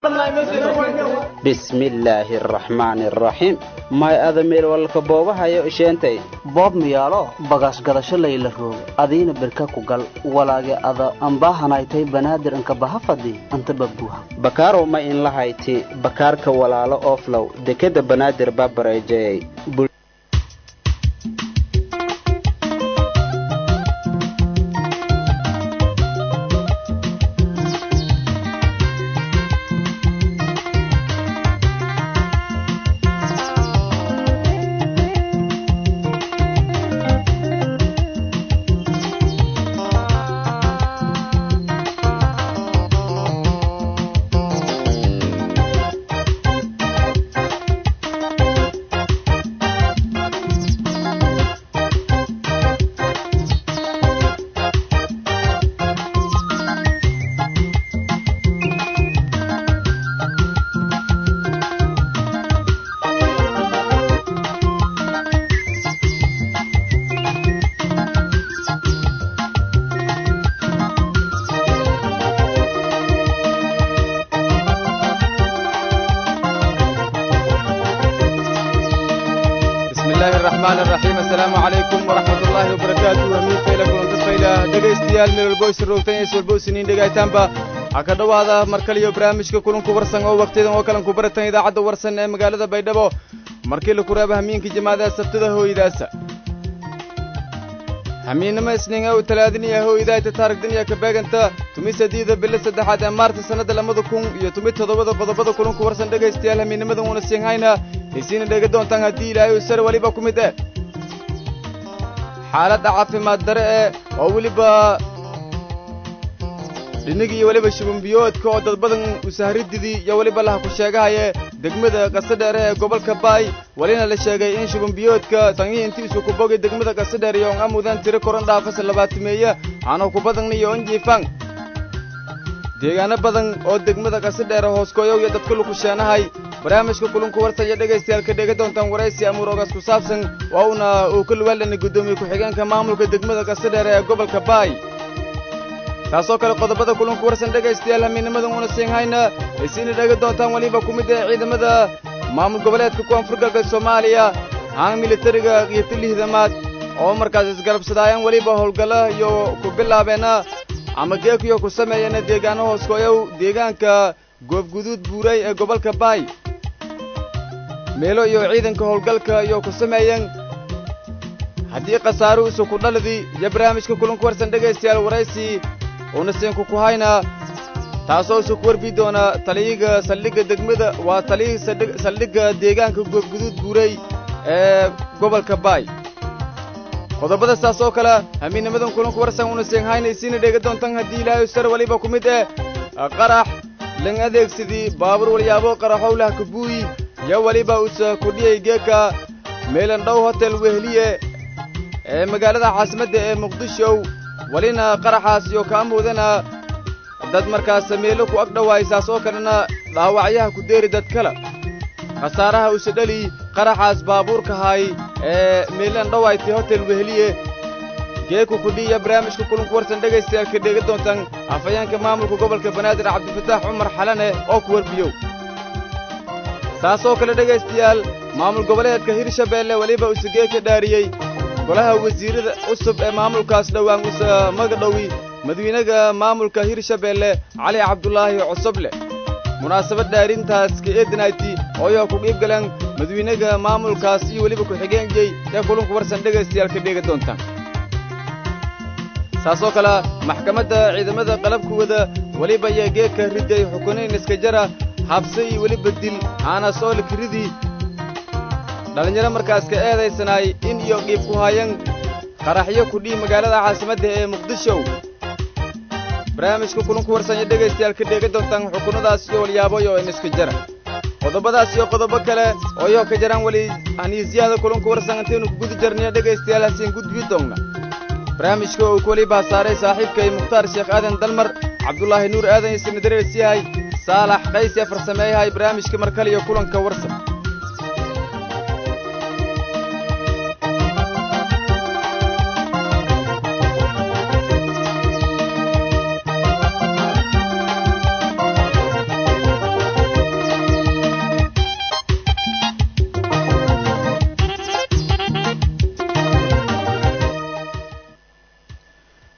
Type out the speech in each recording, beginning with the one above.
bismillaahi araxmaani araxiim may ada meel walka boobahayo isheentay boob miyaalo bagaas gadasho layla roog adiina berka ku gal walaage ada ambaahanaytay banaadir anka baha fadhi anta babuha bakaarow ma inla hayti bakaarka walaalo ooflow dekeda banaadir babareejeyey ha ka dhowaada mar kaliyo barnaamijka kulanku warsan oo wakhtiyadan oo kalan ku baratan idaacadda warsan ee magaalada baydhabo markii laku reeba hamiinka jimaadaha sabtada hooyadaasa hamiinnimo isniinga u talaadiniya hooyadaayta taarigdiniya ka beeganta tumi sadiida bilo saddexaad ee maarta sannadda labada kun iyo tumi toddobada qodobada kulanku warsan dhegaystayaal hamiinnimadan uuna siinhayna haysiina dheega doontaan haddii ilaahay uu sare weliba ku mid eh xaaladda caafimaad dare ee oo weliba dhinnig iyo weliba shubunbiyoodka oo dad badan usahrididii iyo weliba laha ku sheegahaye degmada qasadheere ee gobolka baay welina la sheegay in shubunbiyoodka tangii intiisu ku bogay degmada qasadheer iyo on amudan tiro koran dhaafasa labaatimeeye aanu ku badan iyo on jiifan deegaano badan oo degmada qasadheere hooskooyow iyo dadka luku sheenahay barnaamijka kulunku warsan iyo dhegaystayaal ka dhega doontaan waraysi amuuroogaas ku saabsan waa uuna uu ka luwaalanay guddoomiye ku-xigeenka maamulka degmada qasadheere ee gobolka baay taasoo kale qodobada kulanku warsan dhegaystayaal hamiinnimadan uuna siinhayna aysiina dhega doontaan weliba ku mid ee ciidamada maamul goboleedka koonfur galbeed soomaaliya haan militariga iyo tilihidamaad oo markaas isgarabsadaayaan weliba howlgalla iyo ku bilaabeena ama geekiyo ku sameeyana deegaano hooskooyow deegaanka goobguduud buuray ee gobolka baay meelo iyo ciidanka howlgalka iyo ku sameeyeen haddii khasaaru isu ku dhalidii iyo barnaamijka kulanku warsan dhegaystayaal waraysi uuna siinku ku hayna taasoo isu ku warbi doona taliyiga saldhigga degmada waa taliyihii saldhigga deegaanka goobguduud buuray ee gobolka baay qodobada saas oo kale hamiinnimadan kulanku warsan uuna siin hayna isiina dheega doontan haddii ilaahay sar weliba ku mid eh qarax lan adeegsadii baabuur walyaabo qaraxowlah kabuuyi iyo weliba usa kudhiyay geeka meelandhow hotel wehliye ee magaalada caasimadda ee muqdishow welina qaraxaas iyo kaa muudana dad markaas meelo ku ag dhowaysaas oo kalena dhaawacyaha ku deeri dad kale khasaaraha use dheli qaraxaas baabuurkahay ee meelan dhowayti hotel weheliye geeku kudhiiya barnaamijka kulunku warsan dhegaystayaal ka dheega doontaan afhayeenka maamulka gobolka banaadir cabdifataax cumar xalane oo ku warbiyow saasoo kale dhegaystayaal maamul goboleedka hirshabeelle weliba use geeka dhaariyey golaha wasiirada cusub ee maamulkaas dhowaan usa magadhowi madawiinaga maamulka hirshabeelle cali cabdulaahi cosoble munaasabad dhaarintaas ka eedanayti ooyaa ku dhiib galeen madawiinaga maamulkaas iyo weliba ku-xigeenjey ee kulunku warsan dhegaystayaal ka dheega doontaan saasoo kale maxkamadda ciidamada qalabkuwada weliba ayaa geedka riday xukunayn iska jara habse iyo weliba dil aana soolik ridii dhallinyaro markaas ka eedaysanaay in iyo dhiib ku hayan qaraxyo kudhii magaalada caasimadda ee muqdisho barnaamijka kulunku warsanya dhegaystayaal ka dheega doontaan xukunadaas iyo walyaaboyo in iska jara qodobadaas iyo qodobo kale oo yoo ka jaraan weli haniisyaada kulunku warsan intaynu ku guda jarniyo dhegaystayaal hasiin gudbi doonna barnaamijka uu ku weliba saaray saaxiibkay mukhtaar sheekh aadan dalmar cabdulaahi nuur aadan isna darees yahay saalax qays ee farsameeyahay barnaamijka markale iyo kulanka warsan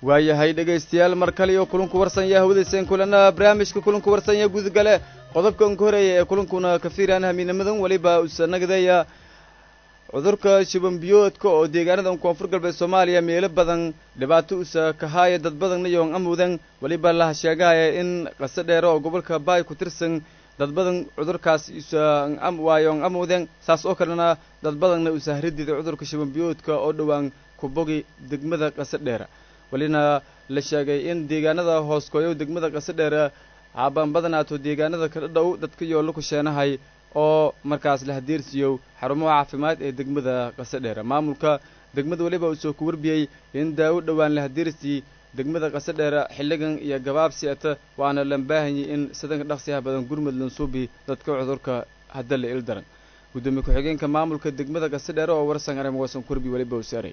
waayahay dhegaystayaal mar kale iyo kulanku warsanya hawadayseen kulana barnaamijka kulanku warsanya gudgale qodobka unka horeeya ee kulankuna kafiiraan hamiinamadan weliba usanagdaya cudurka shibanbiyoodka oo deegaanadan koonfur galbeed soomaaliya meelo badan dhibaato usa kahaaya dad badanna yoon amudan weliba laha sheegahaya in qase dheere oo gobolka baay ku tirsan dad badan cudurkaas usa waayoon amuden saas oo kalena dad badanna usa haridida cudurka shibanbiyoodka oo dhowaan kubogi degmada qase dheera welina la sheegay in deegaanada hooskooyow degmada qase dheera caabaan badanaato deegaanada kala dhow dadka yoollo ku sheenahay oo markaas la hadiirsiiyow xarumaha caafimaad ee degmada qase dheera maamulka degmada weliba uu soo ku warbiyey in daawo dhowaan la hadiirsii degmada qase dheera xilligan iyo gabaabsi ata waana lan baahanyay in sidanka dhaqsiyaha badan gurmud lansuubi dadka cudurka hadda la il daran guddoomiye ku-xigeenka maamulka degmada qase dheere oo warsan arem wasan ku warbiy weliba uu saaray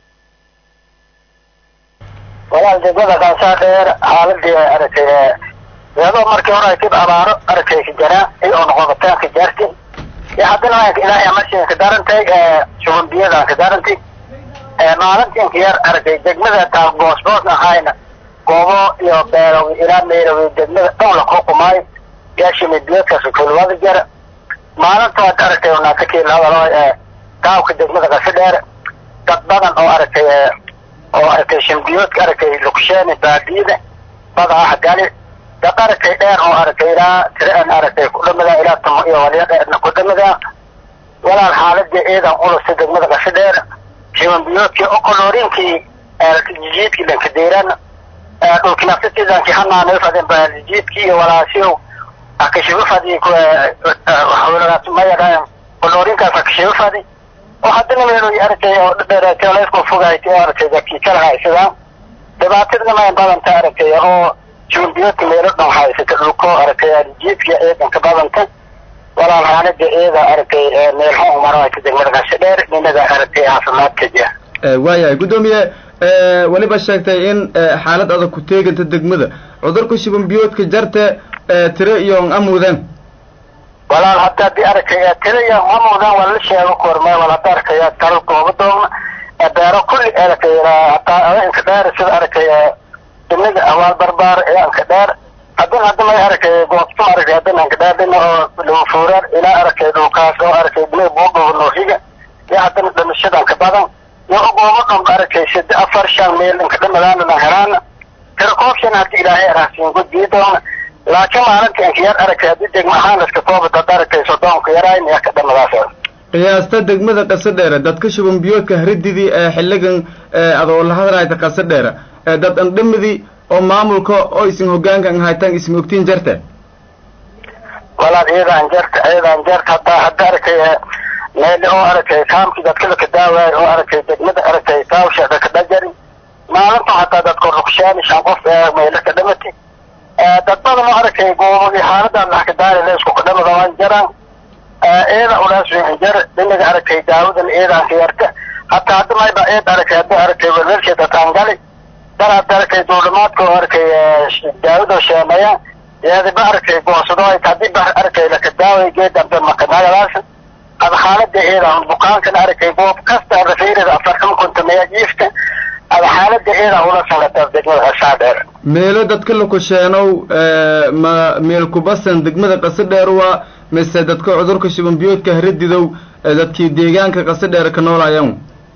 walaal degmada qaasaa dheer xaaladii aragtay iyadoo markii hore ay dib abaaro aragtay ka jaraan ay oo noqobataan ka jaartay iyo haddana waanka ilaahay amarsiin ka darantay shuban biyadaan ka darantay maalintiinka yar aragtay degmada taa boosboosna ahayna goobo iyo beerow ilaa meerow degmada dhan la kuqumaayo yaashimi biyadkaas kulwada jara maalintaad aragtay naatakiil hadalo taawka degmada qasi dheer dad badan oo aragtay oo aragtay shimbiyoodka aragtay lukusheeni baadiyada badaa gali dad aragtay dheer oo aragtay ilaa tiraan aragtay kudhamada ilaa tamo iyo waliya dheerna kudhamada walaal xaaladii ciidan ulusta degmada qasi dheer shimbiyoodkii okoloriinkii jijiidkii dhanka deeran dhulkii naftatiidankii hanaanay fadin bajiidkii iyo walaasiyow akashibu fadi mayadhaan koloriinkaas akashibu fadi oo haddana meelo aragtay oo dheereetay laysku fogaaytay oo aragtay dadkii kala haysadaan dhibaatadna mayn badanta aragtay oo jumbiyoodka meelo dhan haysata dhulko aragtay jiidka ciidanka badanta walaal xaalada ciida aragtay meelxun marayta degmada qasho dheer ninaga aragtay caafimaadka jira waayahay guddoomiye weliba sheegtay in xaalad adag ku teeganta degmada cudurka shibanbiyoodka jarte tiro iyo amudan walaal hadda haddii arkaya tiro iyo amudan waa la sheego korme wal hadda arkaya talo gooba doogna beero kulli arkaya hataa inka dheer sida arkaya dinaga awaal barbaar ee anka dheer haddana hadda may arkaya goobto arkay haddana anka dheer dhina oo lufuurar ilaa arkay dhulkaas oo arkay dina buudhuba nooxiga iyo haddana dhimashadanka badan iyo goobo dhanba arkay sida afar shan meel inka dhamadaana na helaana tiro koobshan haddii ilaahay arahsiin gudbii doona laakiin maalinta inka yar aragtay haddii degma ahaan iska kooba dad aragtay sodoonka yarayn iyo ka dhamadaas qiyaasta degmada qase dheere dadka shuban biyoodka harididii ee xilligan adoo la hadlayta qase dheere dad andhamadii oo maamulka oo isin hogaankan haytaan isma ogtiin jarte walaal iyadaan jarta iyadaan jarta haddaa hadda aragtay meeli oo aragtay kaamkii dadkada ka daawaayo oo aragtay degmada aragtay taawsheeda ka dhajari maalinta hataa dadka rugshaani shan qof meelo ka dhamati dad badan oo aragtay goobogii xaaladan dhax ka daari la isku kadhamada waan jaraan eeda ulaas jar dhinaga aragtay daawadan eedaan ka yarta hataa hadda mayba eed aragtay hadda aragtay welwelsheeda taangali dar hadda aragtay duulimaadka oo aragtay daawada sheenayaan eediba aragtay goosado ay haddii ba aragtay laka daaway geedambe makanagadaas ada xaalada eedaan bukaankan aragtay goob kasta rafiirada afartan kuntameeya jiifta ada xaalada eedaan ula sanata degmada qasaa dheer meelo dadka lakusheenow ma meel kubasan degmada qase dheer waa mise dadka cudurka shibanbiyoodka haradidow dadkii deegaanka qase dheer ka noolayan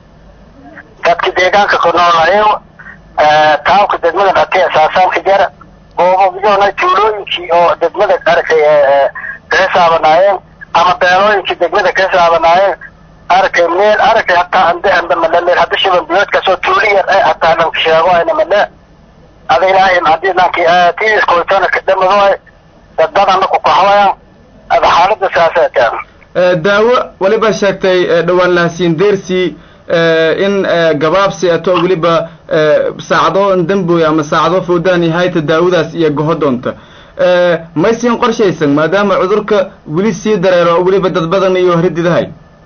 dadki deegaanka ku noolayo taawka degmada dhati asaasaanka jara goobobiyona tuulooyinkii oo degmada arkay ka xisaabanaayeen ama beelooyinkii degmada ka xisaabanaayeen arkay meel arkay hataa ande ande male meel hadda shibanbiyoodkaasoo tuuli yar eh hataa dhanka sheego ayna male ada ilaahay haddii dhankii tiiskoytona ka dhamadooy dad badanna ku kaxwayaan ada xaalada saaseetaan daawo weliba sheegtay dhowaan lahasiin deersi in gabaabsi ato weliba saacado damboy ama saacado foodaan hayta daawadaas iyo goho doonta may siin qorshaysan maadaama cudurka weli sii dareero oo weliba dad badan iyo harididahay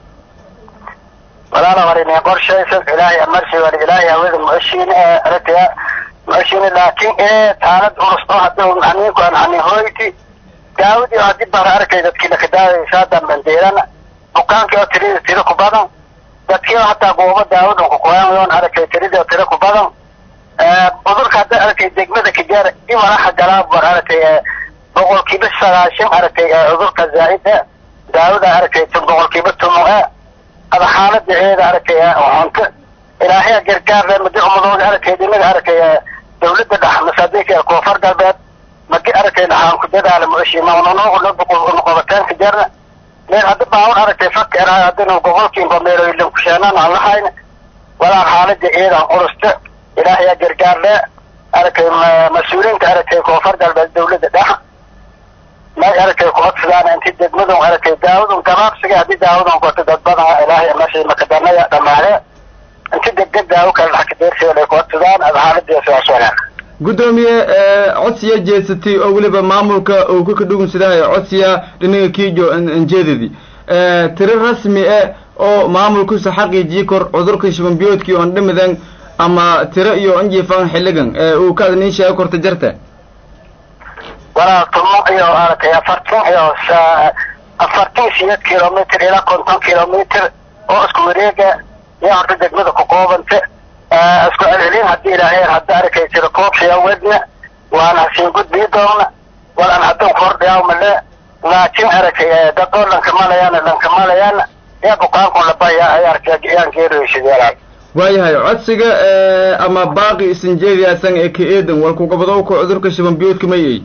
walaala warinay qorshaysan ilaahay amarsi wali ilaahay hawada muashiin aragtaya muashiin laakiin ee taalad culus oo hadda aniinku aan ani hoyti daawadii oo haddii baan arkay dadkii laka daawaysaa dambandeerana bukaankii oo tirida tiro ku badan dadkii oo hataa goobo daawadan ku qoyan yoon arkay tirida tiro ku badan cudurka hadda aragtay degmada kajaar in walaxa galaab war aragtay boqolkiiba sagaashan aragtay cudurka zaa'id ah daawada aragtay boqolkiiba toban ah ada xaalada eeda aragtay cunto ilaahay gargaar madi umadooda aragtay dhinaga aragtay dawladda dhex masaadiinka koonfur galbeed magi aragtay dhaxaan ku dadaala mushimanoqobataan kajaarna meel hadda baawar aragtay faka erahay haddana gobolkiinba meeloylan kusheenaan aan lahayn walaa xaalada eedan culusta ilaahay gargaar le aragtay mas-uuliyiinta aragtay koonfur galbeed dawladda dhex may aragtay kucodsadaan inti degmadun aragtay daawadun gabaabsiga haddii daawadun koto dad badan ilaahay meeshay makadanaya dhamaade inti degdeg daawo kale dhax kadeersiga ay kucodsadaan ada xaaladiisa waa soolaan guddoomiye codsiya jeesatay oo weliba maamulka uu ka kadhugunsadaayo codsiya dhinaga kiijo anjeedadii tiro rasmi ah oo maamulkusa xaqiijiyi kor cudurka shubanbiyoodkii oon dhimidan ama tiro iyo anjifan xilligan uu ka adniin sheego korta jarta walaa toban iyo aragtay afartan iyo afartan siyeed kilomitr ilaa konton kilomitr oo isku wareega iyo horta degmada ku koobanta isku celcelin haddii ilaahay hadda arkay jiro koobshiya wedna waana hasiin gudbii doona walaan hadduu kordhiyaamale laakiin aragtay dad oo dhankamalayaana dhankamalayaana ee bukaanku labaya ay arkay yaan geeriyosideelaan waayahay codsiga ama baaqi isinjeediyaasan ee ka eedan walkugabadowka cudurka shubanbiyoodka mayay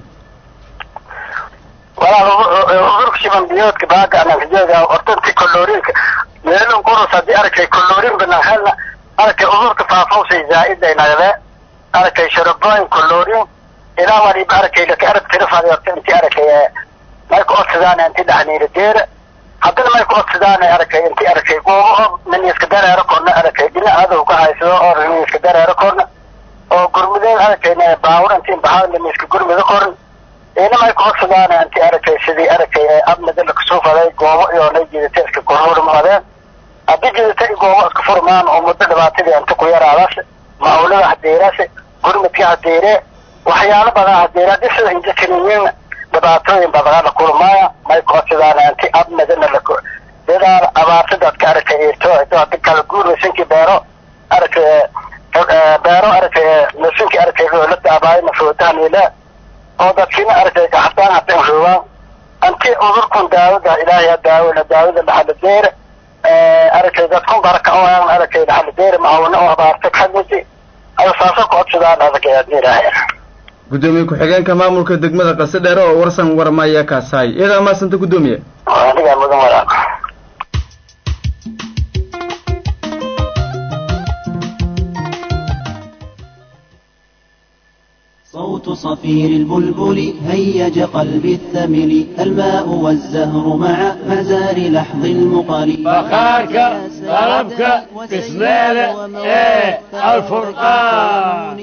walaa cudurka shubanbiyoodka baaga anankajeeda hortanti koloorinka meelun qurus haddii arkay koloorin banahelna arkay cudurka faafawsay zaa'ida nagde arkay sharaboyn koloorin ilaa waliba arkay laka arab tirafadi horta inti arkay may ku odsadaan inti dhaxniira deera haddana may ku odsadaan arkay inti arkay goobo oo miniiska dareero korna arkay dhina adow ka haysado oo miniiska dareero korna oo gurmudeen arkay baawur inti baxaa miniiska gurmuda korna ina may ku odsadaan inti arkay sidii arkay abnada lakasoo faday goobo iyo nay jiidata iska korhurmadeen haddii jidata goobo iska furmaan oo muddo dhibaatadii inta ku yaraadaas maawlada hadeeraas gurmudka hadeere waxyaalo badan hadeere haddii sida injikaniyiin dhibaatooyin badan la kulmaaya may ku codsadaan inti abnadana la dadaal abaarta dadka arkay irto hadi kala guuraysankii beero arkay beero arkay nasinkii arkay dowladda abaayna foodahanile oo dadkiina arkay gaxdaan hadan roobaan inti cudurkun daawada ilaahay daawona daawada dhaxaladeere arkay dadkun baraka oo arkay dhaxaladeere maawna oo abaarta kamidi ada saasa ku codsadaan adagay ilaahay guddoomiye ku-xigeenka maamulka degmada qase dheere oo warsan warmaya kaasaay iyadaa maasanta guddoomiye anigaa mudan walaa صوت صفير البلبل هيج قلبي الثمل الماء والزهر مع مزار لحظ المقر بخارك طلبك بسمالة ايه الفرقان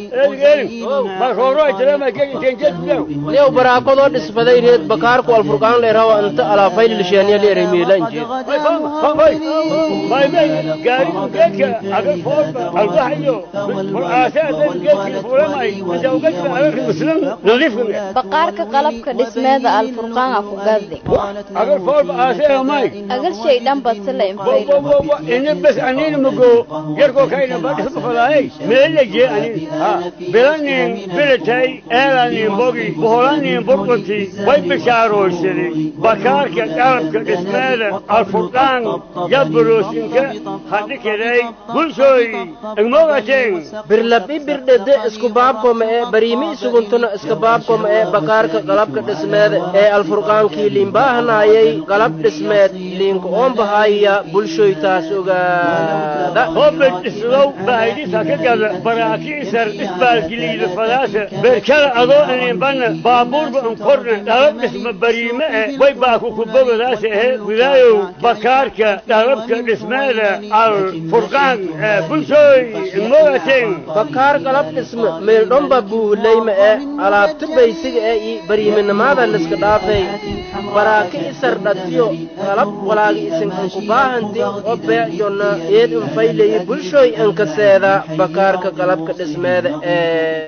lew baraakadoo dhisbaday reed bakaarku alfurqaan leerawa inta alaafayl lisheeniya leeray miilanjeed baqaarka qalabka dhismeeda alfurqaana ku gadi agalshay dhan basila bilanin bilatay eelanin bogi boholanin burqunti way bishaaroysaday bakaarka qalabka dhismeeda alfurqaan yaburoosinka hadhikeday bulshooy igmogateen birlabi birdhede isku baabkoma ee bariimi isuguntuna iska baabkoma ee bakaarka qalabka dhismeeda ee alfurqaankii liinbaahanayay qalab dhismeed liinka oonbahaya bulshoy taas ogaada hobed islow baahidisa ka gada baraakiisar isbaalgiliida fadaasa berkada adoo ininbana baabuurba inkorna dhalab dhisma bariime eh way baaku kubogadaasa ehe gudaayow bakaarka dhalabka dhismeeda alfurqaan bulshooy igmogateen bakaar qalab dhisme meeldhomba buuhulayma ee alaabta baysiga ee i bariiminimada liska dhaafay baraaki isar dhatiyo qalab walaagi isinkanku baahanti o beecyonna eed infayleyi bulshooy inkaseeda bakaarka qalabka dhismeeda ee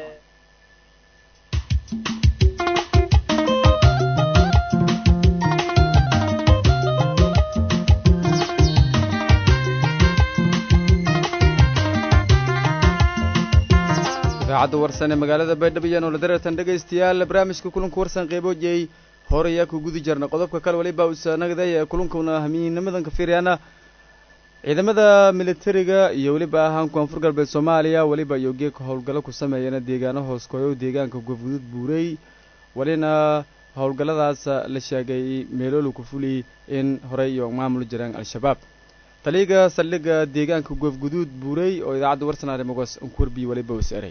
idaacadda warsan ee magaalada baydhabo iyo noola dareertan dhegaystayaal barnaamijka kulanka warsan qeyboojiyey hore ayaa ku gudi jirna qodobka kale waliba usanagday ee kulankuna hamiinimadan ka fiiryaana ciidamada militariga iyo weliba ahaan koonfur galbeed soomaaliya weliba iyo geeka howlgallo ku sameeyana deegaano hooskooyo deegaanka gofgudud buurey walina howlgalladaas la sheegay meeloolu ku fuli in horey iyo maamul jiraan al-shabaab taliyaga saldhigga deegaanka goofguduud buurey oo idaacadda warsan mogos nkurbi waliba was eray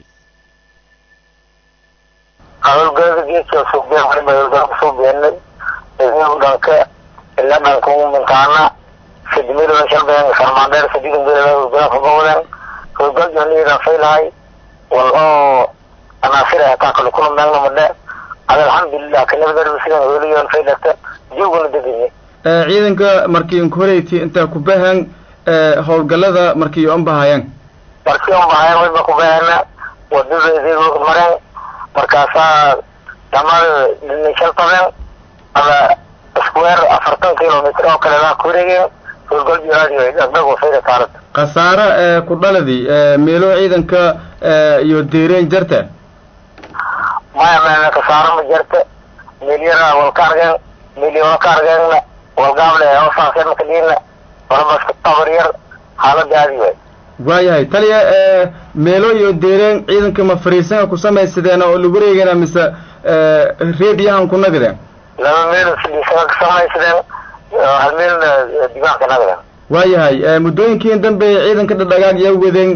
howlgalada geedka suuqbeen waliba howlgalo kusoo beenay idinku dhanka ilaa dhanka minkaana sidmilada shalbeen sarmaandheer sadiidan beelada howlgala kabawdan howlgal jooniyadan faylahay wal oo anaasir hataa kale kula meelna madhe ada alxamdulilah kanabadar sidan howliyoon faylata jooguna deganye ciidanka markii inkoreyt intaa ku bahan howlgallada markii on bahayaan markii on bahayaan wayba ku bahana wadadeedii mareen markaasaa dhamada dhinishan taben ada square afartan kilomitr oo kale laa ku wareegeen howlgal jiraadi dhagdhag fayda taalad khasaare ku dhaladi meelo ciidanka iyo deereen jarta maya maya khasaaro ma jarta milyara walka argeen milyona ka argeenna walgaable hoosaasee makadiina walabaska tabar yar xaaladaadi waay waayahay taliya meelo iyo deereen ciidanka ma fariisanka ku samaysadeen oo lagu wareegana mise reediyahan ku nagdeen laba meel fadhiisana ka samaysadeen hal meelna diiwaanka nagdeen waayahay muddooyinkiin dambe ciidanka dhadhagaag yaa wadeen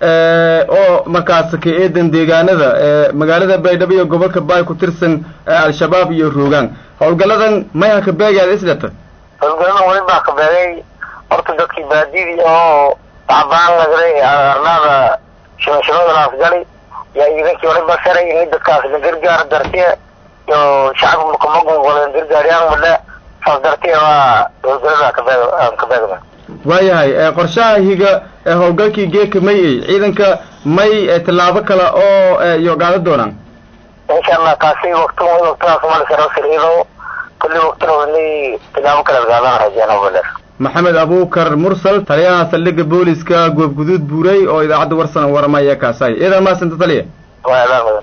oo markaas ka eedan deegaanada magaalada baydhabo iyo gobolka baay ku tirsan al-shabaab iyo roogaan howlgalladan mayha ka beegaad islata howlgaladan wali baa ka beegay horta dadkii baadidii oo tacbaan nagday arnaada shimashimada gali yaa iidankii wali ba saray ini dadkaas na gargaar dartiye iyo shacabka makamagungolen gargaaryaan madhe saas dartiye waa howlgalada ka beeg aan ka beegna waayahay qorshaha higa howlgalkii geeka may ey ciidanka may tallaabo kale oo iyo qaada doonaan insha allah kaasi wakti waktidaas malisarosiriido kulli waktina wani tilaabo kale qaadana rajeena baler maxamed abuukar mursal taliyaha saldhigga booliska goobguduud buurey oo idaacadda warsan waramaya kaasay iyadaa maasanta taliya waa adaan mudan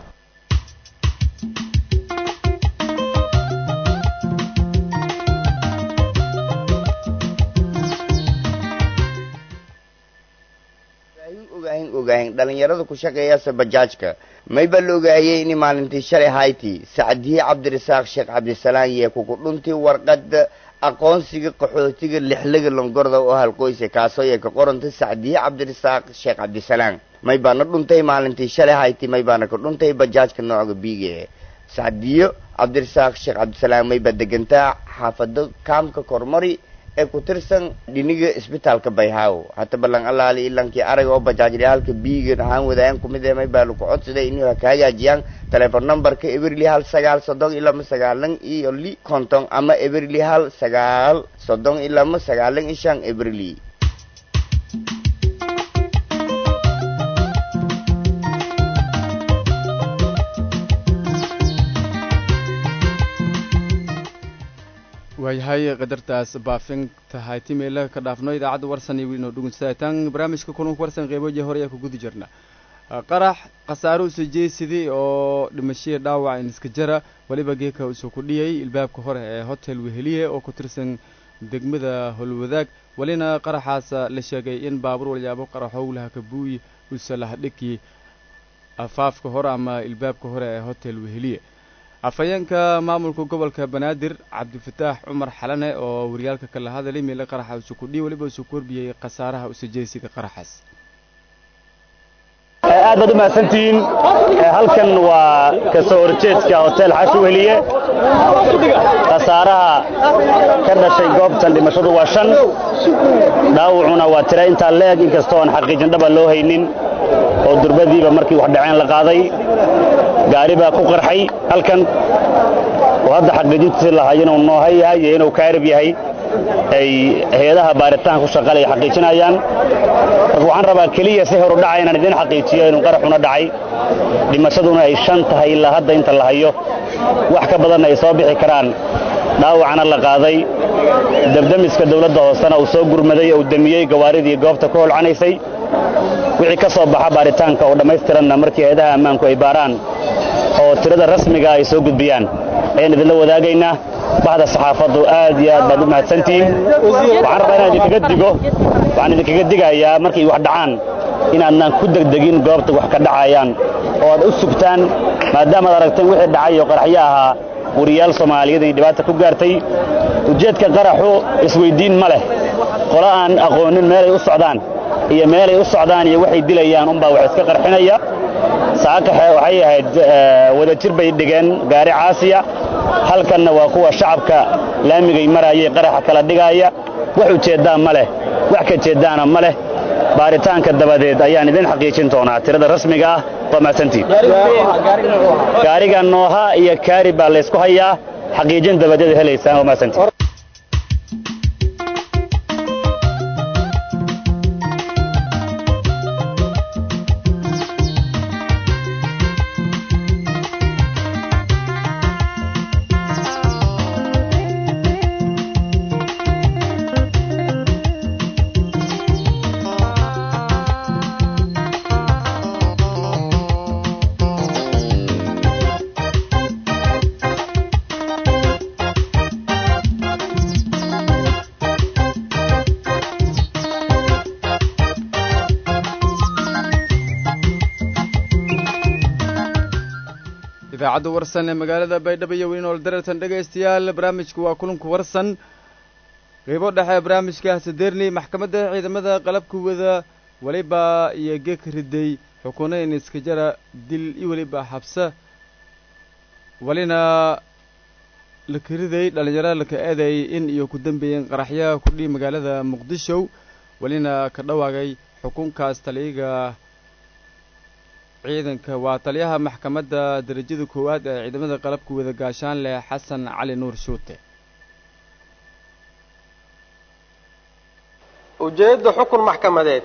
ogahin dhalinyarada ku shaqeeyasa bajaajka mayba la ogaayey in maalintii shalay hayti sacdiye cabdirasaaq sheekh cabdisalaan yee kuku dhuntii warqada aqoonsiga qaxootiga lixlaga longorda oo halqoysa kaasoo yee ka qoranta sacdiye cabdirasaaq sheekh cabdisalaan may baana dhuntay maalintii shalay hayti may baana ka dhuntay bajaajka nooca biige sacdiyo cabdirasaaq sheekh cabdisalaan mayba degantaa xaafado kaamka kormari ee ku tirsan dhiniga isbitaalka bayhaaw hata ballan allaali ilankii arag oo bajaajyaalka biigan ahaan wadaayan kumid ee may baa lagu codsaday inuu ka hagaajiyaan telephone numberka everly hal sagaal soddon iyo lama sagaalan iyo li konton ama everly hal sagaal soddon iyo lama sagaalan iyo shan everly waayahay qadartaas baafinta haytimeela ka dhaafno idaacadda warsan iyo wiinoo dhugunsatan barnaamijka kulanka warsan qeyboji hore ayaa ku gudi jirna qarax khasaaro usa jeesidii oo dhimashihii dhaawac in iska jara weliba geeka usoo kudhiyay ilbaabka hore ee hotel weheliye oo ku tirsan degmada holwadaag welina qaraxaas la sheegay in baabuur walyaabo qaraxowlaha kabuuy usa lahadhiki afaafka hore ama ilbaabka hore ee hotel weheliye afhayeenka maamulka gobolka banaadir cabdifataax cumar xalane oo waryaalka kala hadalay meele qaraxa usu kudhiy weliba usu korbiyey khasaaraha usajeesiga qaraxaas aad baad u mahadsantihiin halkan waa kasoo horjeedka hotel xashi weheliye khasaaraha ka dhashay goobtan dhimashadu waa shan dhaawacuna waa tira intaa leeg inkastoo aan xaqiijin dhaba loo haynin oo durbadiiba markii wax dhaceen la qaaday gaari baa ku qarxay halkan oo hadda xaqiijintiisi lahaa inuu nooha yahay iyo inuu kaarib yahay ay hay-adaha baaritaanka ku shaqalaya xaqiijinayaan marka waxaan rabaa keliya si horu dhaca inaan idin xaqiijiyo inuu qaraxuna dhacay dhimashaduna ay shan tahay ilaa hadda inta la hayo wax ka badanna ay soo bixi karaan dhaawacana la qaaday debdemiska dawladda hoosena uu soo gurmaday oo uu demiyey gawaaridii goobta ku holcanaysay wixii ka soo baxa baaritaanka oo dhammaystiranna markii hay-adaha ammaanku ay baaraan oo tirada rasmiga ay soo gudbiyaan ayaan idinla wadaagaynaa bahda saxaafaddu aad iyo aad baad u mahadsantihiin waxaan rabaa inaan idinkaga digo waxaan idinkaga digayaa markay wax dhacaan inaadnaan ku degdegin goobta wax ka dhacayaan oo aad u sugtaan maadaamaad aragteen wixii dhacay oo qaraxyo ahaa wariyaal soomaaliyeed ay dhibaata ku gaartay ujeedka qaraxu isweyddiin ma leh qolo aan aqoonin meelay u socdaan iyo meelay u socdaan iyo waxay dilayaan unbaa wax iska qarxinaya saakaxe waxay ahayd wadajir bay dhigeen gaari caasiya halkanna waa kuwa shacabka laamigay maraayay qaraxa kala dhigaaya wax ujeeddaan ma leh wax ka jeeddaana ma leh baaritaanka dabadeed ayaan idin xaqiijin doonaa tirada rasmiga ah waa mahadsantiin gaariga nooha iyo kaari baa laysku hayaa xaqiijin dabadeed helaysaan waa mahadsantiin idaacadda warsan ee magaalada baydhabo iyo weynool darartan dhegaystayaal barnaamijku waa kulanku warsan qeybo dhexe barnaamijka sadeerni maxkamadda ciidamada qalabka wada weliba iyo geeg riday xukuunayn iska jara dil iyo weliba xabse walina laka riday dhallinyaro laka eeday in iyo ku dambeeyeen qaraxyaha kudhii magaalada muqdisho welina ka dhawaagay xukunkaas taliyaga ciidanka waa taliyaha maxkamadda derajada koowaad ee ciidamada qalabka wada gaashaan leh xasan cali nuur shuute ujeedda xukun maxkamadeed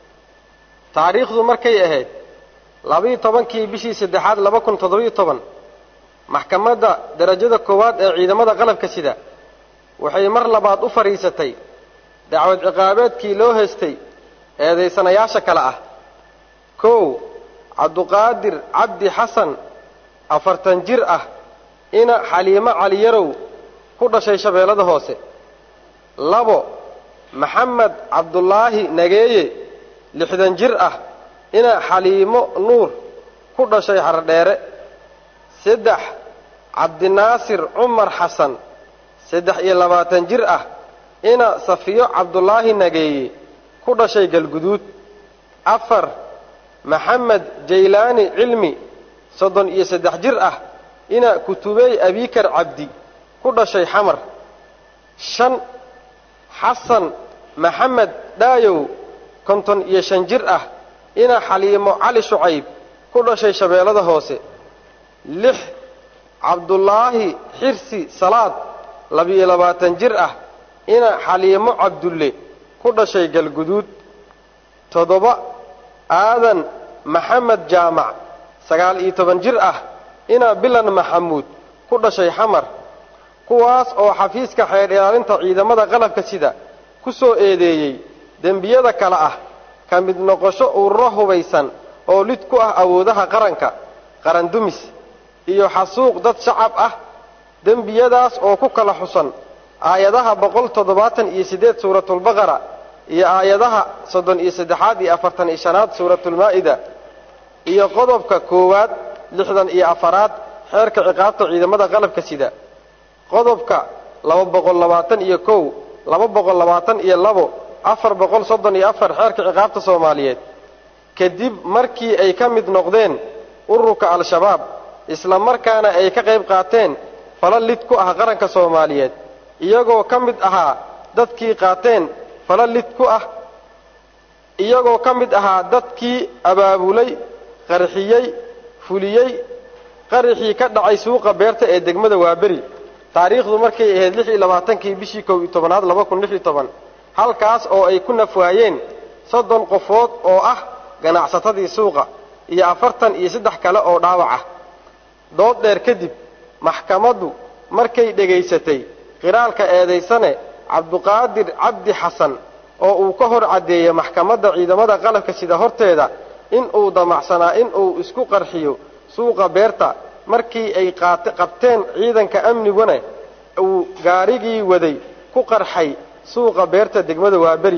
taariikhdu markay ahayd labiiyo tobankii bishii saddexaad laba kun toddobiyo toban maxkamadda derajada koowaad ee ciidamada qalabka sida waxay mar labaad u fadhiisatay dacwad ciqaabeedkii loo haystay eedaysanayaasha kale ah kow cabduqaadir cabdi xasan afartan jir ah ina xaliimo caliyarow ku dhashay shabeellada hoose labo maxamed cabdulaahi nageeye lixdan jir ah ina xaliimo nuur ku dhashay xardheere saddex cabdinaasir cumar xasan saddex iyo labaatan jir ah ina safiyo cabdulaahi nageeye ku dhashay galguduud afar maxamed jaylaani cilmi soddon iyo saddex jir ah ina kutubey abikar cabdi ku dhashay xamar shan xasan maxamed dhaayow konton iyo shan jir ah ina xaliimo cali shucayb ku dhashay shabeellada hoose lix cabdulaahi xirsi salaad labiyo labaatan jir ah ina xaliimo cabdulle ku dhashay galguduud toddoba aadan maxamed jaamac sagaal iyo toban jir ah ina bilan maxamuud ku dhashay xamar kuwaas oo xafiiska xeer ilaalinta ciidamada qalabka sida ku soo eedeeyey dembiyada kale ah ka mid noqosho ururo hubaysan oo lid ku ah awoodaha qaranka qaran dumis iyo xasuuq dad shacab ah dembiyadaas oo ku kala xusan aayadaha boqol toddobaatan iyo siddeed suuratulbaqara iyo aayadaha soddon iyo saddexaad iyo afartan iyo shanaad suuratulmaa'ida iyo qodobka koowaad lixdan iyo afaraad xeerka ciqaabta ciidamada qalabka sida qodobka laba boqol labaatan iyo kow laba boqol labaatan iyo labo afar boqol soddon iyo afar xeerka ciqaabta soomaaliyeed kadib markii ay ka mid noqdeen ururka al-shabaab isla markaana ay ka qayb qaateen fala lid ku ah qaranka soomaaliyeed iyagoo ka mid ahaa dadkii qaateen fala lid ku ah iyagoo ka mid ahaa dadkii abaabulay qarxiyey fuliyey qaraxii ka dhacay suuqa beerta ee degmada waaberi taariikhdu markay ahayd lix iyo labaatankii bishii kow iyo tobanaad laba kun lix iyo toban halkaas oo ay ku nafwaayeen soddon qofood oo ah ganacsatadii suuqa iyo afartan iyo saddex kale oo dhaawac ah dood dheer kadib maxkamaddu markay dhegaysatay qiraalka eedaysane cabduqaadir cabdi xasan oo uu ka hor caddeeyey maxkamadda ciidamada qalabka sida horteeda in uu damacsanaa in uu isku qarxiyo suuqa beerta markii ay qaat qabteen ciidanka amniguna uu gaarigii waday ku qarxay suuqa beerta degmada waaberi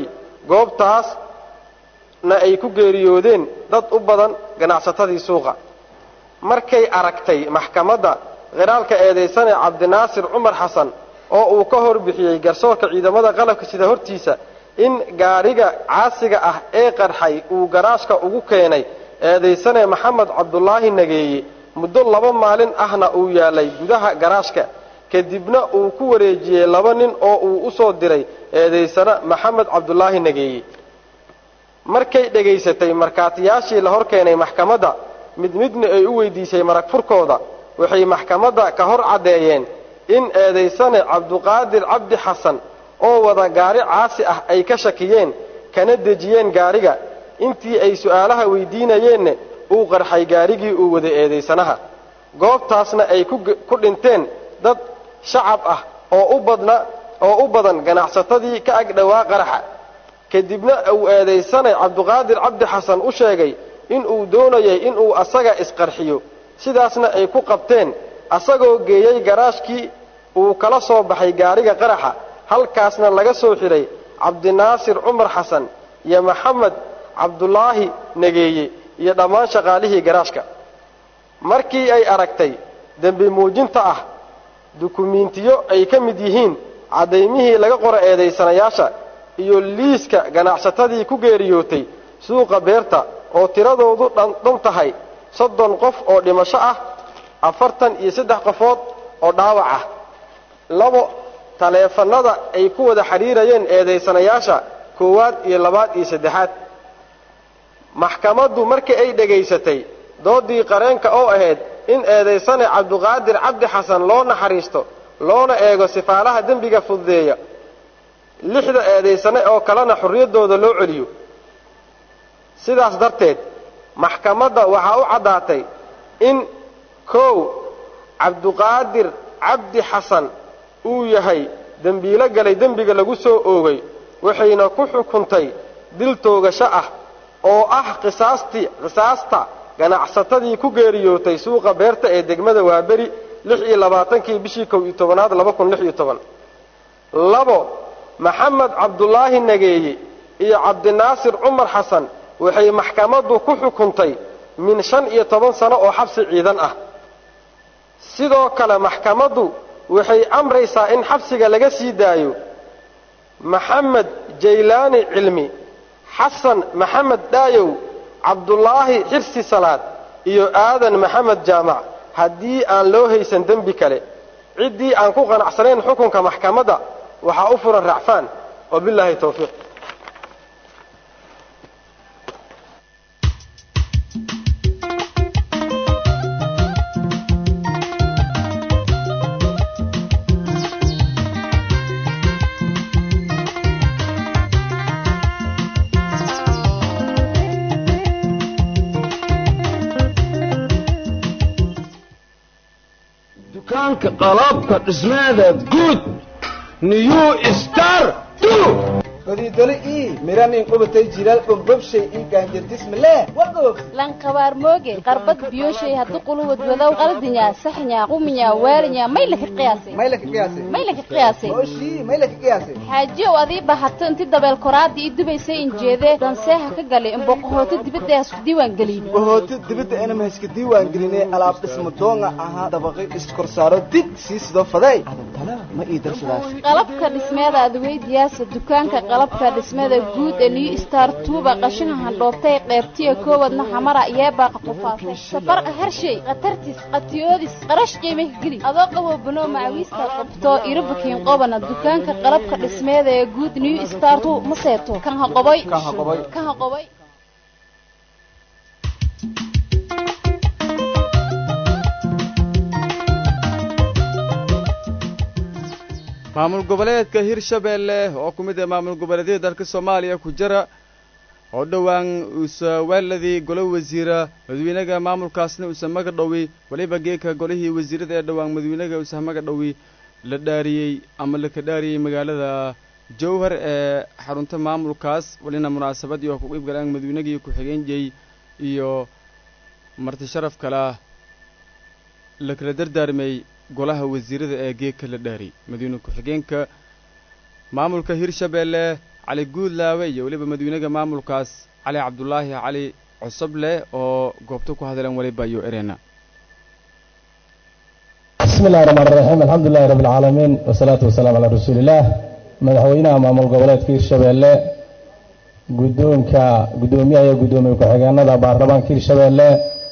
goobtaasna ay ku geeriyoodeen dad u badan ganacsatadii suuqa markay aragtay maxkamadda khiraalka eedaysane cabdinaasir cumar xasan oo uu ka hor bixiyey garsoorka ciidamada qalabka sida hortiisa in gaariga caasiga ah ee qarxay uu garaashka ugu keenay eedaysane maxamed cabdulaahi nageeye muddo laba maalin ahna uu yaalay gudaha garaashka kadibna uu ku wareejiyey laba nin oo uu u soo diray eedaysane maxamed cabdulaahi nageeye markay dhegaysatay markhaatiyaashii la hor keenay maxkamadda mid midna ay u weydiisay marag furkooda waxay maxkamadda ka hor caddeeyeen in eedaysane cabduqaadir cabdi xasan oo wada gaari caasi ah ay ka shakiyeen kana dejiyeen gaariga intii ay su'aalaha weydiinayeenna uu qarxay gaarigii uu waday eedaysanaha goobtaasna ay ku dhinteen dad shacab ah oo u badna oo u badan ganacsatadii ka ag dhowaa qaraxa kadibna uu eedaysane cabduqaadir cabdi xasan u sheegay in uu doonayay inuu asaga isqarxiyo sidaasna ay ku qabteen asagoo geeyey garaashkii uu kala soo baxay gaariga qaraxa halkaasna laga soo xidhay cabdinaasir cumar xasan iyo maxamed cabdulaahi nageeye iyo dhammaan shaqaalihii garaashka markii ay aragtay dembi muujinta ah dukumiintiyo ay ka mid yihiin caddaymihii laga qoro eedaysanayaasha iyo liiska ganacsatadii ku geeriyootay suuqa beerta oo tiradoodu dhan tahay soddon qof oo dhimasho ah afartan iyo saddex qofood oo dhaawac ah labo taleefannada ay ku wada xidhiirayeen eedaysanayaasha koowaad iyo labaad iyo saddexaad maxkamaddu markii ay dhegaysatay doodii qareenka oo ahayd in eedaysane cabduqaadir cabdi xasan loo naxariisto loona eego sifaalaha dembiga fududeeya lixda eedaysane oo kalena xorriyaddooda loo celiyo sidaas darteed maxkamadda waxaa u caddaatay in kow cabduqaadir cabdi xasan uu yahay dembiilo galay dembiga lagu soo oogay waxayna ku xukuntay dil toogasho ah oo ah qisaastii qisaasta ganacsatadii ku geeriyootay suuqa beerta ee degmada waaberi lix iyo labaatankii bishii kow iyo tobanaad laba kun lix iyo toban labo maxamed cabdulaahi nageeye iyo cabdinaasir cumar xasan waxay maxkamaddu ku xukuntay min shan iyo toban sano oo xabsi ciidan ah sidoo kale maxkamaddu waxay amraysaa in xabsiga laga sii daayo maxamed jaylaani cilmi xasan maxamed dhaayow cabdulaahi xirsi salaad iyo aadan maxamed jaamac haddii aan loo haysan dembi kale ciddii aan ku qanacsanayn xukunka maxkamadda waxaa u furan racfaan wabilaahi towfiiq dukaanka qalabka dhismeeda guud new star godidoli ii miranin qubatay jilaal bogbobshay ii gaanjardismale wagoog lanqabaar mooge qarbad biyoshay haddu quluwad wadow qaldinya saxnya quminya waalinya may laka qiyaasay may laka qiyaasay may laka qiyaasay oshii may laka qiyaasay xaajiyow adii bahato inti dabeel koraadii ii dubaysay injeedee danseeha ka galay imboqohooto dibadda hasku diiwaan gelin bohooto dibadda inama haska diiwaan gelinay alaab dhismo doonga ahaa dabaqi iskorsaaro dig sii sidoo faday adantana ma ii darsadaas qalabka dhismeeda adweydiyaasa dukaanka qalabka dhismada guud ee new star tuuba qashinka handhoobtay qeybtiya koowadna xamara yeebaaqa qufaasay safarqa harshay khatartis qatiyoodis qarash qiimah geli adoo qabo banoo macawiista qabto irobakiin qobana dukaanka qalabka dhismeeda ee guud new star tu ma seeto kan haqoboy kan haqoboy maamul goboleedka hirshabeelle oo ku mid ah maamul goboleedyada dalka soomaaliya ku jira oo dhowaan uusa waaladii golo wasiira madawiinaga maamulkaasna uusa maga dhowi weliba geeka golihii wasiirada ee dhowaan madawiinaga uusa maga dhowi la dhaariyey ama laka dhaariyey magaalada jowhar ee xarunta maamulkaas walina munaasabad iyo ku qeybgalaan madaweynagii ku-xigeenjey iyo marti sharaf kala la kala dardaarmay golaha wasiirada ee geegka la dhaari madawyne ku-xigeenka maamulka hirshabeelle cali guudlaawe iyo weliba madawynaga maamulkaas cali cabdulaahi cali cosoble oo goobta ku hadleen waliba iyo erena بسم الله الرحمن الرحيم الحمد لله رب العالمين والصلاة والسلام على رسول الله madaxweynaha maamul goboleedka hirshabeelle guddoonka guddoomiyaha iyo guddoomiye ku-xigeenada baarlamaanka hirshabeelle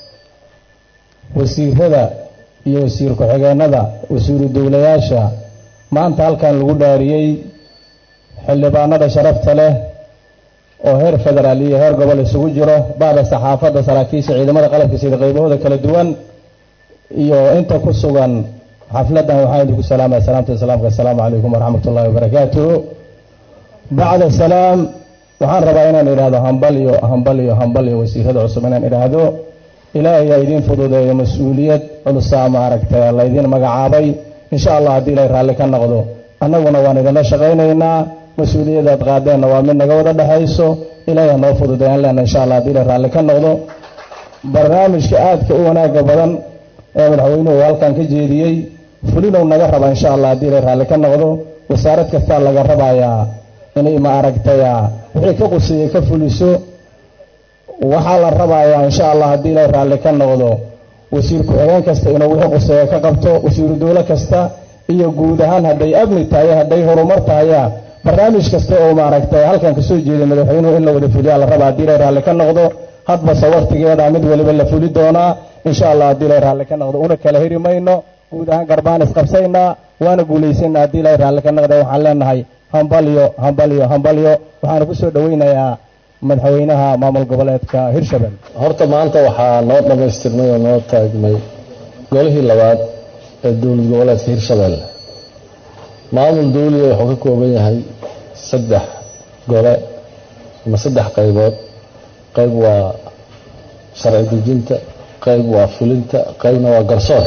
wasiirada iyo wasiir ku-xigeenada wasiiru dowlayaasha maanta halkan lagu dhaariyey xildhibaanada sharafta leh oo heer federaal iyo heer gobol isugu jiro bacda saxaafadda saraakiisha ciidamada qalabka sida qaybahooda kala duwan iyo inta ku sugan xafladdan waxaan idinku salaamaya salaamta islaamka assalaamu calaykum waraxmat ullahi wabarakaatuhu bacda salaam waxaan rabaa inaan idhaahdo hambal iyo hambal iyo hambal iyo wasiirada cusub inaan idhaahdo ilaahay yaa idiin fududeeyo mas-uuliyad culusaa maaragtay laydin magacaabay insha allah haddii ilaahay raalli ka noqdo annaguna waan idinla shaqaynaynaa mas-uuliyadaad qaadeenna waa mid naga wada dhexayso ilaahay ha noo fududeeyaan leena insha allah haddii ilaahay raalli ka noqdo barnaamijka aadka u wanaagga badan ee madaxweynuhu halkan ka jeediyey fulinow naga raba insha allah haddii ilaahay raalli ka noqdo wasaarad kastaa laga rabayaa inay ma aragtaya wixii ka quseeyey ka fuliso waxaa la rabayaa insha allah haddii ilaahay raalli ka noqdo wasiir ku-xigeen kasta inuu wixii quseeya ka qabto wasiiru dowlo kasta iyo guud ahaan hadday amni tahay hadday horumar tahaya barnaamij kasta oo maaragtay halkan kasoo jeeday madaxweynuhu in la wada fuliyaa la rabaa haddii ilaahay raalli ka noqdo hadbase waktigeeda mid waliba la fuli doonaa insha allah haddii ilaahay raalli ka noqdo una kala heri mayno guud ahaan garbaan isqabsaynaa waana guulaysana haddii ilaahay raalli ka noqda waxaan leenahay hambalyo hambalyo hambalyo waxaana ku soo dhoweynayaa madaxweynaha maamul goboleedka hirshabelle horta maanta waxaa noo dhammaystirmay oo noo taagmay golihii labaad ee dowlad goboleedka hirshabelle maamul dawliga wuxuu ka kooban yahay saddex gole ama saddex qaybood qayb waa sharci dejinta qayb waa fulinta qaybna waa garsoor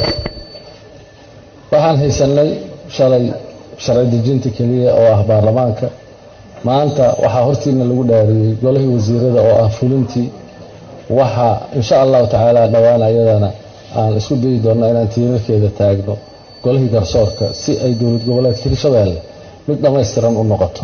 waxaan haysanay shalay sharci dejinta keliya oo ah baarlamaanka maanta waxaa hortiina lagu dhaariyey golihii wasiirada oo ah fulintii waxa insha allahu tacaala dhowaan ayadana aan isku dayi doonna inaan tiirarkeeda taagno golihii garsoorka si ay dowlad goboleedka hirshabeelle mid dhammaystiran u noqoto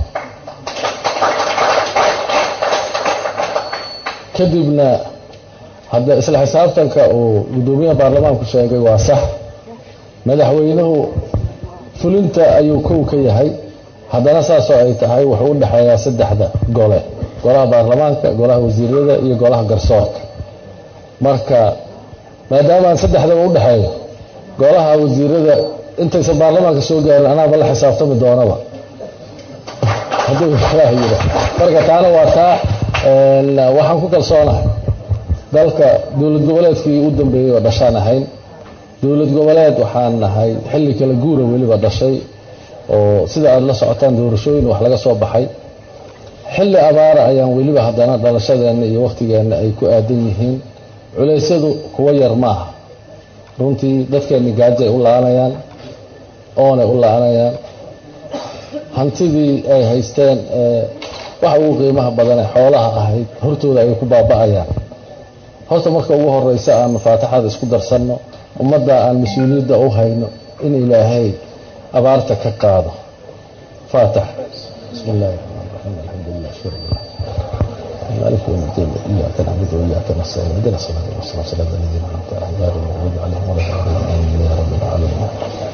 kadibna hadda isla xisaabtanka uu guddoomiyaha baarlamaanku sheegay waa sax madaxweynuhu fulinta ayuu kow ka yahay haddana saasoo ay tahay wuxuu u dhexeeyaa saddexda gole golaha baarlamaanka golaha wasiirada iyo golaha garsoorka marka maadaamaan saddexdaba u dhexeeyo golaha wasiirada intaysan baarlamaanka soo gaarin anaaba la xisaabtami doonaba hadduu ilaah yidha marka taana waa taa waxaan ku kalsoonahay dalka dowlad goboleedkii u dambeeyey oo dhashaan ahayn dowlad goboleed waxaan nahay xilli kala guura weliba dhashay oo sida aada la socotaan doorashooyin wax laga soo baxay xilli abaara ayaan weliba haddana dhalashadeenna iyo wakhtigeenna ay ku aadan yihiin culeysyadu kuwa yar maaha runtii dadkeenni gaajay u la-anayaan oonay u la-anayaan hantidii ay haysteen ee waxa ugu qiimaha badane xoolaha ahayd hortooda ayay ku baaba'ayaan horta marka ugu horeysa aanu faatixada isku darsanno ummadda aan mas-uuliyadda u hayno in ilaahay abaarta ka qaado faatix bismi illahi raxmaan raxiim alxamdulilah shukr llah مالك يوم الدين إياك نعبد وإياك نستعين اهدنا الصراط المستقيم صراط الذين أنعمت عليهم غير المغضوب عليهم ولا الضالين آمين يا رب العالمين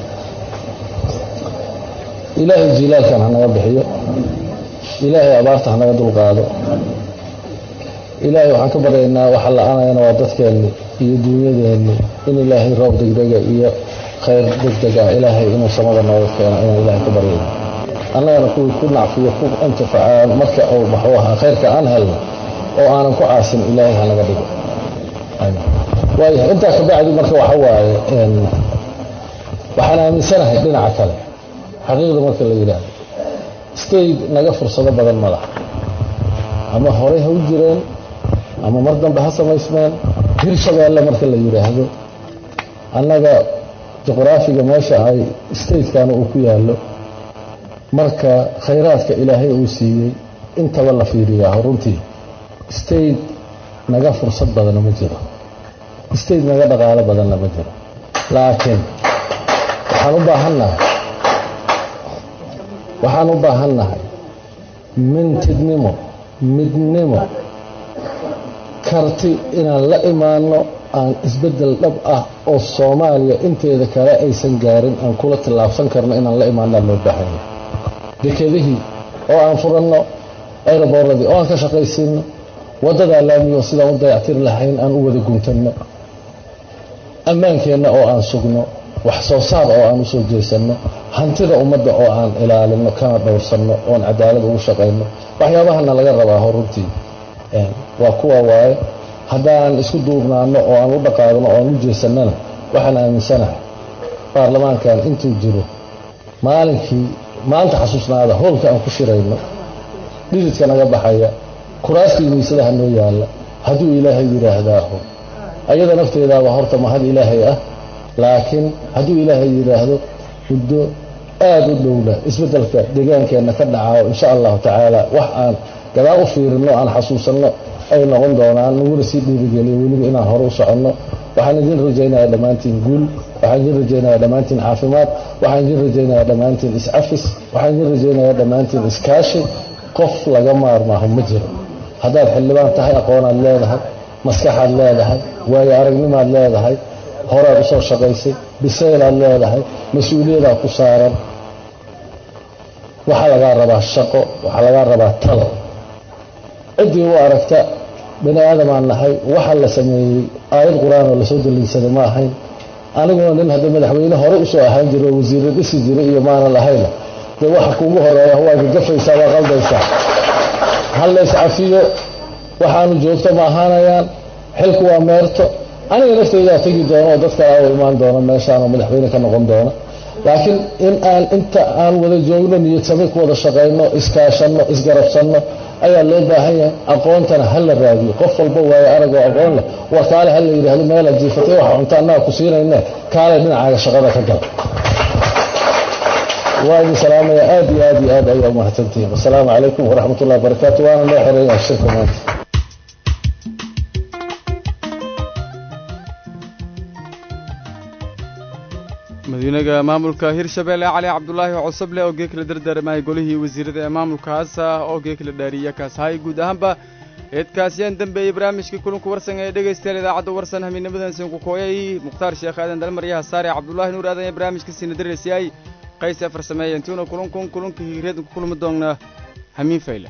إلهي جلال كان هنغا بحيو إلهي أبارت هنغا دول قادو إلهي وحان كبرينا وحل أنا أنا وضدكني iyo duunyadeenni in ilaahay roob degdega iyo khayr degdega ilaahay inuu samada nooga keeno inaan ilaahay ku baryayno annagana kuwii ku nacfiyo ku intifacaan marka uu maxuu ahaa khayrka aan helno oo aanan ku caasin ilaahay hanaga dhigo waayahay intaa kabacdi marka waxa waaye waxaan aaminsanahay dhinaca kale xaqiiqda marka la yidhaahdo state naga fursado badan ma laha ama horey ha u jireen ama mar dambe ha samaysmeen hirshabeelle marka la yidhaahdo annaga juqraafiga meesha ay statekana uu ku yaallo marka khayraadka ilaahay uu siiyey intaba la fiiriyaa runtii state naga fursad badana ma jiro state naga dhaqaalo badanna ma jiro laakiin waxaan u baahannahay waxaan u baahannahay mintidnimo midnimo karti inaan la imaano aan isbeddel dhab ah oo soomaaliya inteeda kale aysan gaarin aan kula tillaabsan karno inaan la imaanaa loo baahanya dekedihii oo aan furanno aeroboorradii oo aan ka shaqaysiinno waddadaa laamiyo sidaan u dayactiri lahayn aan u wada guntanno ammaankeenna oo aan sugno wax soo saar oo aan u soo jeesanno hantida ummadda oo aan ilaalinno kana dhowrsanno oon cadaalad ugu shaqayno waxyaabahana laga rabaa horuntii waa kuwa waaye haddaan isku duubnaano oo aan u dhaqaaqno oo aan u jeesannana waxaan aaminsanahay baarlamaankan intuu jiro maalinkii maanta xasuusnaada howlka aan ku shirayno dhididka naga baxaya kuraastii miisadaha noo yaalla hadduu ilaahay yidhaahdaaho ayada nafteedaaba horta mahad ilaahay ah laakiin hadduu ilaahay yidhaahdo muddo aada u dhowla isbeddelka deegaankeenna ka dhacao insha allahu tacaala wax aan gadaal u fiirinno aan xasuusanno ay noqon doonaan naguna sii dhiirigeliyo weliba inaan hore u soconno waxaan idin rajaynayaa dhammaantiin guul waxaan idin rajaynayaa dhammaantiin caafimaad waxaan idin rajaynayaa dhammaantiin iscafis waxaan idin rajaynayaa dhammaantiin iskaashi qof laga maarmaaho ma jiro haddaad xildhibaan tahay aqoonaad leedahay maskaxaad leedahay waayo aragnimaad leedahay horaad u soo shaqaysay bisaylaad leedahay mas-uuliyadaad ku saaran waxaa lagaa rabaa shaqo waxaa lagaa rabaa talo ciddii u aragta bani aadamaan nahay waxa la sameeyey aayad qur-aan oo lasoo daliilsaday ma ahayn aniguna nin hadda madaxweyne hore usoo ahaan jiro oo wasiirra dhisi jiray iyo maanan lahayna dee waxa kuugu horeeya waa gagafaysaa waa qaldaysaa hal lays cafiyo waxaanu joogto ma ahaanayaan xilku waa meerto aniga nafteydaa tegi doono oo dad kale u imaan doono meeshaan oo madaxweyne ka noqon doona laakiin in aan inta aan wada joogno niyad sami ku wada shaqayno iskaashanno isgarabsanno ayaa loo baahan yahay aqoontana ha la raadiyo qof walba waayo arag oo aqoon leh war kaale ha la yidhaahdo meelaad jiifatay waxa cunta annaga ku siinayne kaale dhinacaaga shaqada ka gala waa idin salaamaya aad iyo aad iyo aad ayaa umahadsantihiin wasalaamu calaykum waraxmat ullahi wabarakaatu waana loo xereeyaa shirka maanta madaxweynaha maamulka hirshabeelle cali cabdulaahi cosoble oo geekala dardaarmaya golihii wasiirada ee maamulkaas oo geekala dhaariya kaas hay guud ahaanba eedkaasiyaan dambeeyey barnaamijkii kulanku warsan ee dhegaystayaal idaacadda warsan hamiidnimadan sinku kooyay mukhtaar sheekh aadan dalmaryaha saare cabdulaahi nuur aadan ee barnaamijka siina daraysayay qays afar sameeya intuuna kulankun kulanka hireedku kulmi doonna hamiin fayle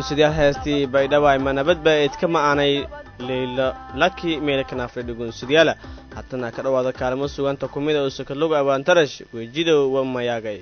dhugunsidayaal heestii baydhawaay ma nabadba eedkama aanay leylo laki meelkanaafre dhugunsidayaala hatana ka dhowaada kaalmo suganta kumida oo sakaloga abaantarash wejidow wa mayaagay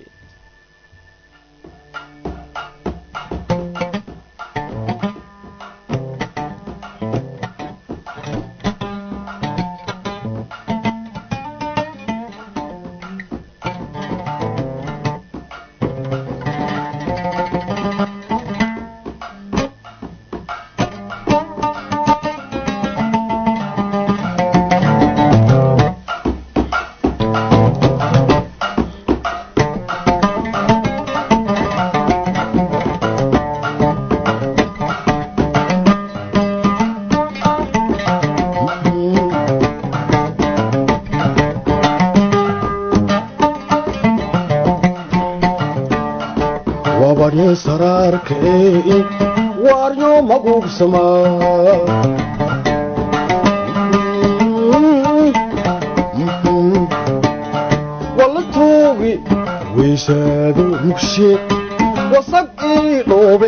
wabadhe saraarkee waaryo maguugsama walla tuugi weysaado mugshe wasag ii dhoobe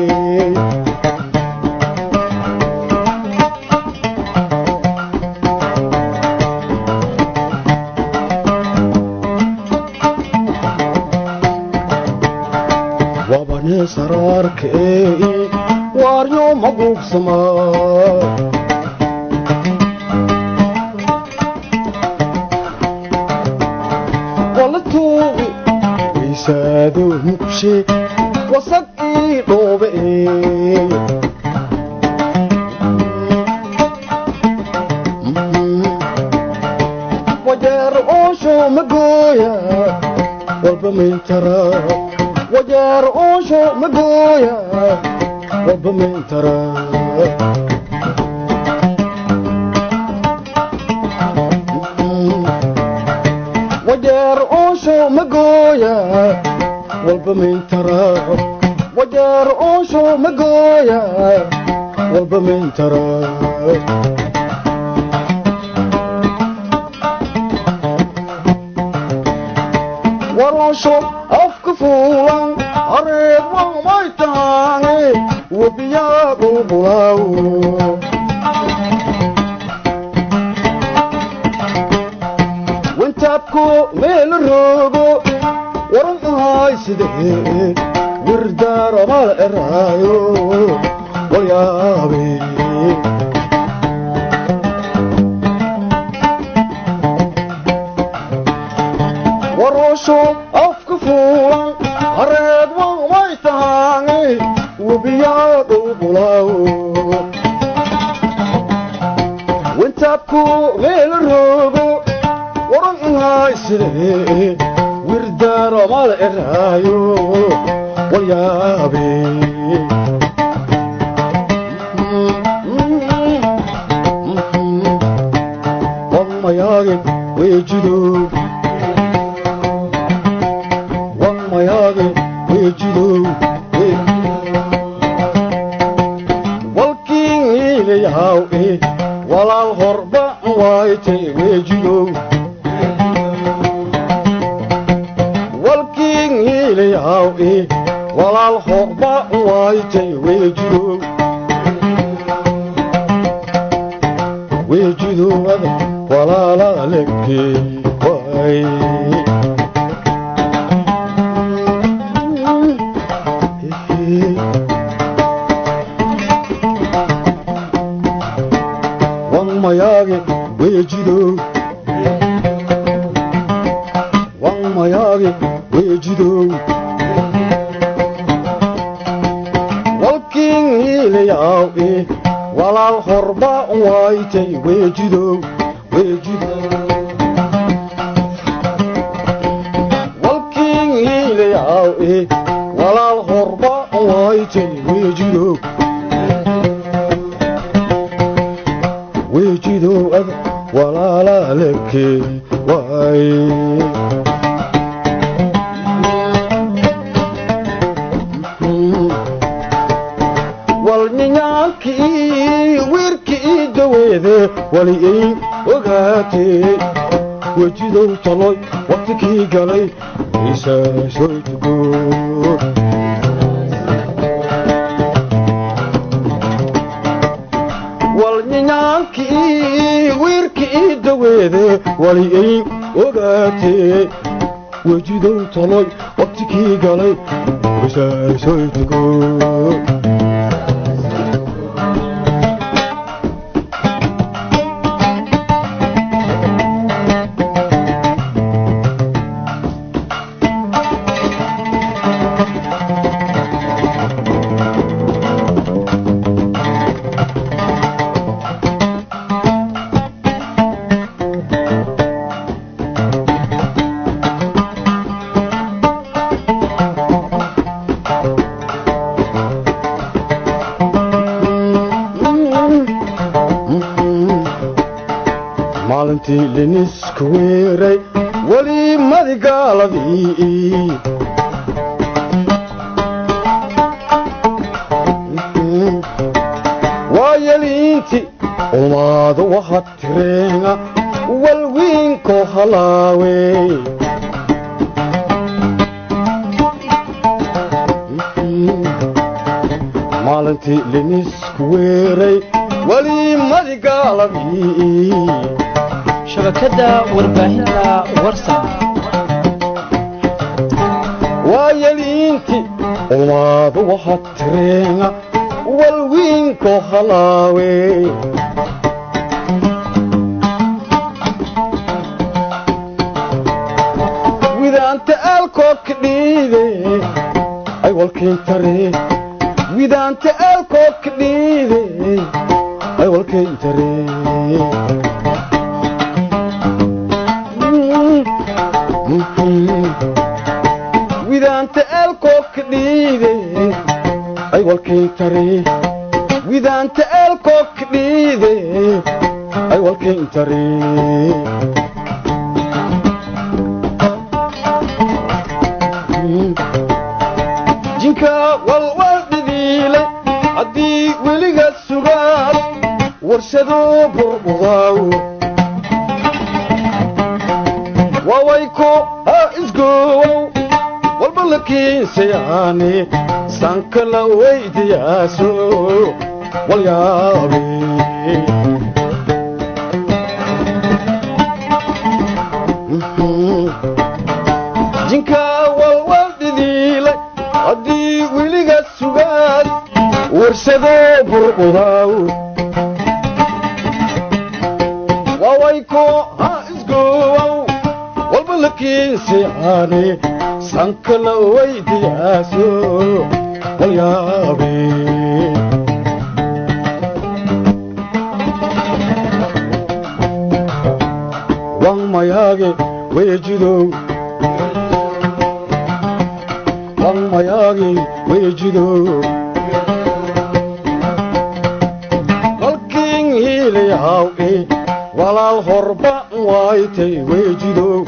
wabane saraarkee waaryo maguugsama walla tuugi weysaado mugshe wasag ii dhoobe wajeer oosho magooya walba mintara wajeer oosho magooya walba mintara wajeer oosho magooya walba mintara wajeer oosho magooya walba mintara warosho afka fuulan areed wamay taane webiyaadu bulaaw wintaabko meel roogo waran ahay sidee wirdaaramal eraayo walyaabe warosho afka fuulan areed wamay tahaane webiyaadu bulaaw wintaabku meel roogo waran ahay sidee wirdaaramal eraayo walyaabe wamayaage weejido wamayaage weejido walkiin iilayahaw e walaal horba waayte weejido walkiin iilayahaw e walaal horba waayte weejido weejidowada walaalaaleke waay wangmayaage weejido wangmayaage weejido walkiin iilayaw e walaal horba waaytay weejido weejido walkiin iilayaw e walaal horba waaytay weejido weejido ad walaalaaleke waay walninyaankii wiirkii daweede wali ay ogaatee wejidow taloy waqtikii galay isaasoytugo daweede waliyay ogaatee wejidow taloy waqtikii galay wasaasoytugo maalintii linisku weeray weli madigaaladii waayeliinti ulmaadu waxa tireenga walwiinko halaawe maalintii linisku weeray weli madigaaladii shabakadda warbaahinta warsan waayeliinti ulmaadu waxa tireenga walwiinko halaawe widaanta aalkoodka dhiide ay walkayntare widaanta aalkoodka dhiide ay walkayntare widaanta aalkoodka dhiide ay walkayntare widaanta aalkoodka dhiide ay walkayntare jinka walwal dhidhiile haddii weliga sugaad warshado burqudaaw wawayko ha isgoowow walba la kiinsayaane sanka la weydiyaaso walyaabe jinka walwal dhidhiile haddii weliga sugaad warshado burqudaaw wawayko ha isgoowow walba la kiinsayaane sanka la weydiyaaso walyaabe wan mayaage weejidow wan mayaage weejidow walkiin hiilayhaw e walaal horba waaytay weejidow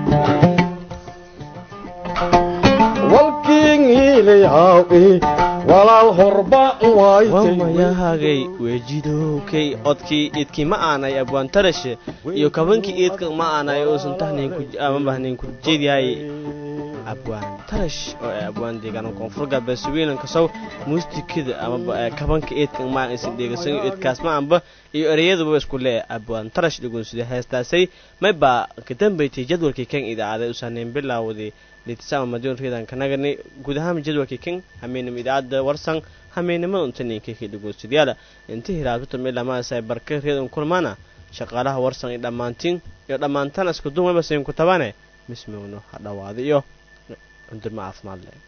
walkiin hiilayhaw e walaal horba waaytay wamayahagay weejidowkay odkii idkii ma aanay abwaantarashe iyo kabankii iidka ma aanay uusan tahnaynama bahnayn ku jeedyahay abwaan tarash oo ay abwaan deegaana koonfur galbeed sawiilan kasow muustikada amaba kabanka eedka maa isin dheegasan eedkaas ma anba iyo ereyaduba isku lee abwaan tarash dhugunsida heestaasay may baa ka dambaytay jadwalkii kan idaacaday usaanayn bilaawday litisama madion reedan kanagani guud ahaan jadwalkii kan hameenima idaacadda warsan hameenimada untaninkeekii dhugunsidayaala inta hiraabtuta midhamaasay barka reedan kulmaana shaqaalaha warsan iyo dhammaantiin iyo dhammaantaan isku duumaba siin ku tabane mismowno ha dhawaada iyo cundurma caafimaad leh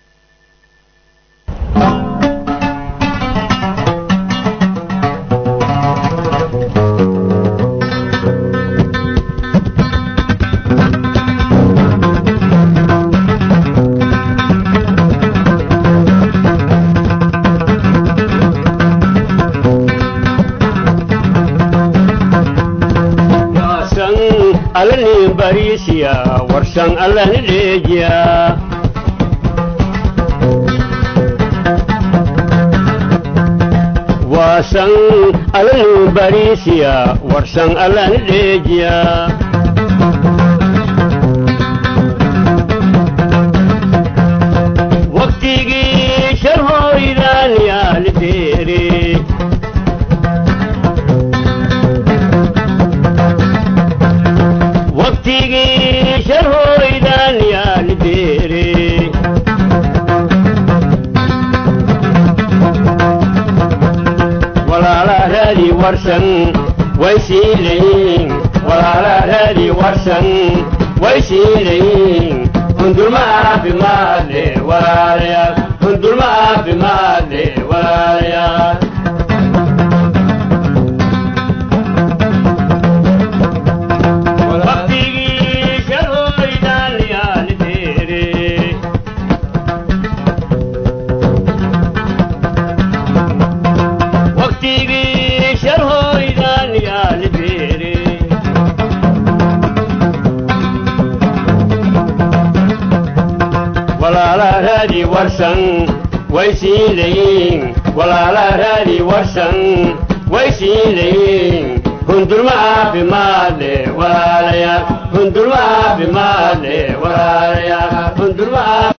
alani barisiya warsan alani dheejiya waasan alani barisiya warsan alani dheejiya waqtigii sharhoydaan yaali deere waqtigii sharhoydan yaani deere walaala raadi warsan way siilayin walaala raadi warsan way siilayin hundulma caafimaadle walaalayaal hundulma caafimaadle walaalayaal waqtigii sharhoydan yaani deere waqtigii sharhoydan yaani deere walaala raadi warsan way siilayin walaala raadi warsan way siilayin hundulma caafimaadle walaalayaal hundulma caafimaadle walaalayaal hundulma